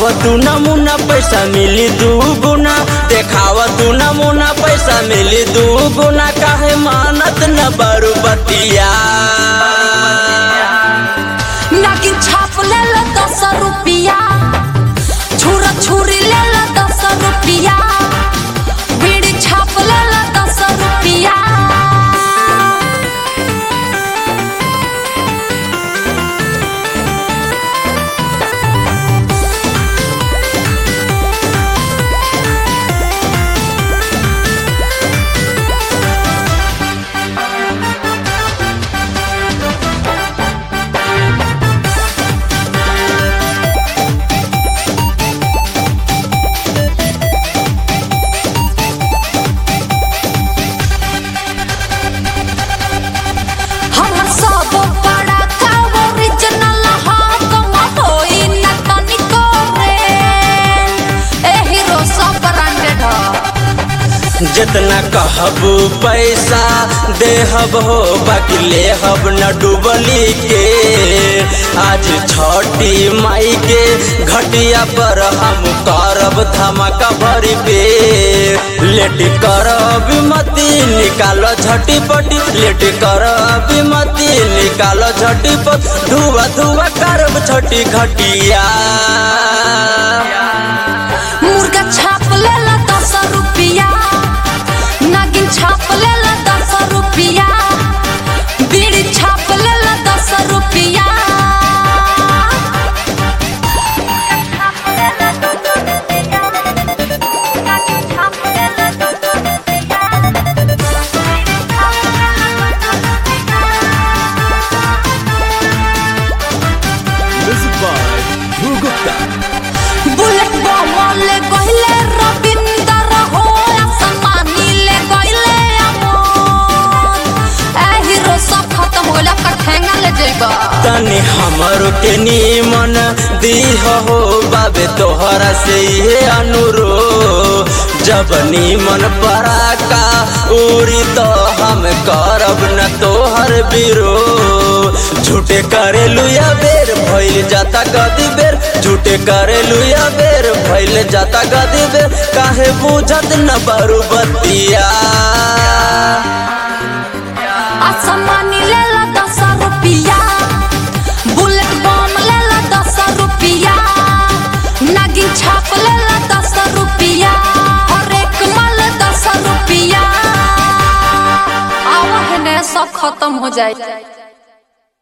तू नमूना पैसा मिली दू गुना देखाव तू नमूना पैसा मिली दू गुना काहे मानत न बरू बतिया नागिन छाप ले लो दस रुपिया छुरा छुरी ले लो दस रुपिया बीड़ी छाप ले लो दस रुपिया हमर सब बड़ा का ओरिजिनल हा कम होई न तनिको रे ए हीरो सब ब्रांडेड ह जितना कहबू पैसा देहब हो बाकी लेहब न डूबली के आज छठी माई के घटिया पर हम करब धमाका भरी पे लेट करब मती निकालो झटी पटी लेट करब मती निकालो झटी पट धुआ धुआ करब छठी घटिया मुर्गा छाप ले ला दस रुपिया नागिन छाप ले ला दस रुपिया बीड़ी छाप ले ला दस रुपिया Music by Dhruv Gupta. Bullet बम ले गइले रविंदर हो आसमानी ले गइले अमन ए हीरो सब खत्म होला कठेंगा ले जइबा तनी हमरो के नीमन दीह हो बाबे तोहरा से ये अनुरो जब नीमन पराका उड़ी तो हम करब न तोहर बिरो झूठे करे लुया बेर भइल जाता गदी बेर झूठे करे लुया बेर भइल जाता गदी बेर काहे बुझत न बरू बतिया आसमानी ले ला दस रुपिया बुलेट बम ले ला दस रुपिया नागिन छाप ले ला दस रुपिया और एक माल दस रुपिया आवा है ने सब खत्म हो जाए